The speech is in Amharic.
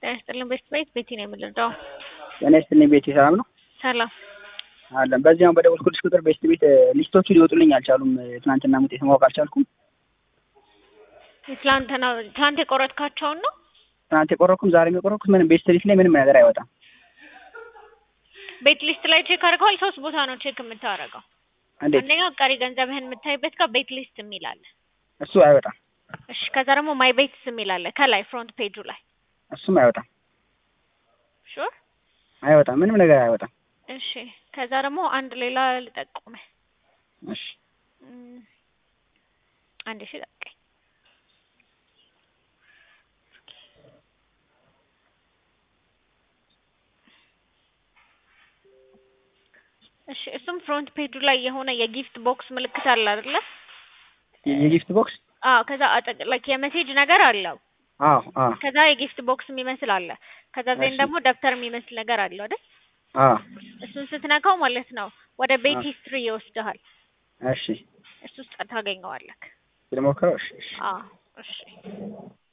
ጤና ይስጥልኝ ቤት ቤት ቤቲ ነው የምንረዳው። ጤና ይስጥልኝ ቤቲ ሰላም ነው ሰላም አለን። በዚያው በደወልኩልሽ ቁጥር ቤስት ቤት ሊስቶቹ ሊወጡልኝ አልቻሉም። ትናንትና ውጤት ማወቅ አልቻልኩም። ትላንትና ትላንት የቆረጥካቸውን ነው ትናንት የቆረኩም ዛሬም የቆረኩት ምንም ቤስት ሊስት ላይ ምንም ነገር አይወጣም። ቤት ሊስት ላይ ቼክ አድርገዋል። ሶስት ቦታ ነው ቼክ የምታደርገው። እንዴት አንደኛው ቀሪ ገንዘብህን የምታይበት ጋር ቤት ሊስት የሚል አለ። እሱ አይወጣም። እሺ ከዛ ደግሞ ማይ ቤትስ የሚል አለ ከላይ ፍሮንት ፔጁ ላይ እሱም አይወጣም ሹር አይወጣም። ምንም ነገር አይወጣም። እሺ ከዛ ደግሞ አንድ ሌላ ልጠቁምህ። እሺ እም፣ አንድ ሺህ ጠብቀኝ። እሺ እሱም ፍሮንት ፔጁ ላይ የሆነ የጊፍት ቦክስ ምልክት አለ አይደለ? የጊፍት ቦክስ አዎ ከዛ አጠቅ ላይክ የሜሴጅ ነገር አለው። አዎ አዎ ከዛ የጊፍት ቦክስ የሚመስል አለ። ከዛ ዜን እሺ። ደግሞ ደብተር የሚመስል ነገር አለው አይደል? አዎ እሱን ስትነካው ማለት ነው ወደ ቤት አዎ። ሂስትሪ ይወስድሃል። እሺ እሱ ውስጥ ታገኘዋለህ። ልሞክረው። እሺ እሺ አዎ እሺ